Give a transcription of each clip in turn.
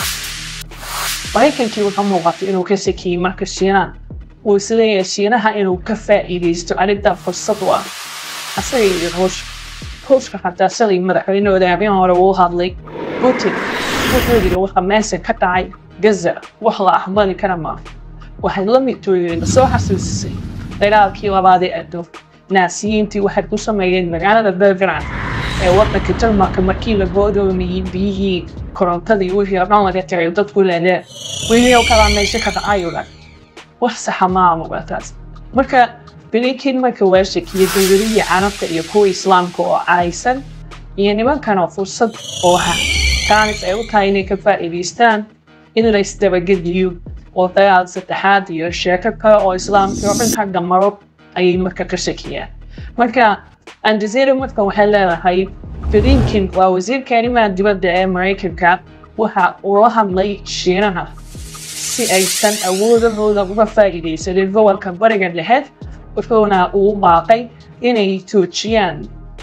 maraykankii wuxuu muuqatay inuu ka sakiyey marka shiinaan uu isleeyahay shiinaha inuu ka faa'iidaysto arrintaa fursad u ah asaga iyo ruush ruushka xataa shalay madaxweynahooda habeen hore uu hadlay putin wuxuu yidhi waxa meesha ka dhacay gaza wax la aqbali kara maaha waxay la mid tooyeen soo xasuusisay dagaalkii labaad ee adduun naasiyiintii waxay ku sameeyeen magaalada belgrad ee waddanka jarmalka markii la goodoomiyey biyihii korontadii wixii oo dhan laga tagay dadku leelee wixii oo kalaa meesha ka dhacayuga wax saxa maa muqataas marka blinken marka waa shakiyey dowladihii carabta iyo kuwa islaamka oo caaysan iyo nimankan oo fursad oo ha kaanis ay u tahay inay ka faa'iidaystaan in la isdabagediyo oo dagaal saddexaad iyo sheeko kale oo islaamka oo dhan xagga maro ayay marka ka shakiyaan marka aljazeera marka waxay leedahay blinken waa wasiirka arrimaha dibadda ee maraykanka waxa uu la hadlay shiinaha si aysan awoodahooda uga faa'iidaysanin gobolka bariga dhexe wuxuuna uu baaqay inay joojiyaan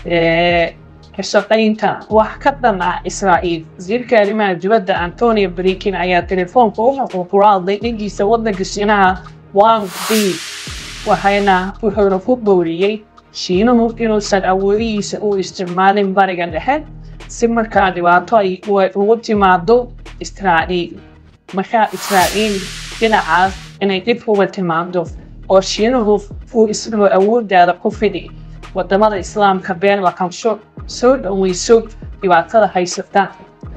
ka shaqaynta wax ka dhan ah israa'iil wasiirka arrimaha dibadda antonio blinken ayaa telefoonka wuxuu kula hadlay dhankiisa waddanka shiinaha wang di waxayna wuxuuna ku booriyey shiinuhu inuusan awoodihiisa u isticmaalin bariga dhexe si markaa dhibaato ay ugu timaado israa'iil markaa israa'iil dhinacaas inay dhib uga timaado oo shiinuhu uu isagoo awooddaada ku fidi wadamada islaamka been la qabsho soo dhoweyso dhibaatada haysata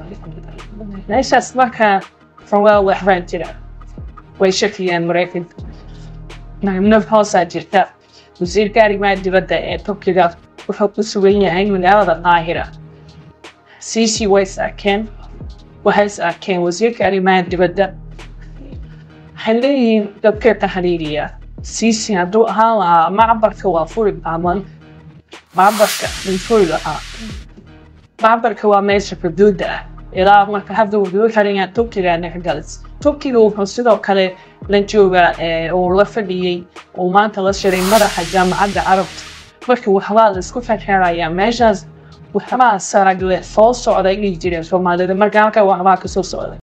meeshaas markaa xogaa waxbaan jira way shakiyaan maraykanka naf hoosaa jirta wasiirka arrimaha dibadda ee turkiga wuxuu ku sugan yahay magaalada qaahira cici way is arkeen waxay is arkeen wasiirka arrimaha dibadda waxay leeyihiin dadka taxriiriya cici hadduu ahaan lahaa macbarka waa furi baaman macbarka wuu furi lahaa macbarka waa meesha xuduudda ah ilaa marka hadda wuxuu xiranyaa turkiga nexgalis turkiga wuxuu sidoo kale la joogaa uu la fadhiyey uu maanta la shiray madaxa jaamacadda carabta marka waxbaa la isku xirxirayaa meeshaas waxbaa saragle soo socda inay jireen soomaalida marka halkaa waxbaa kasoo socday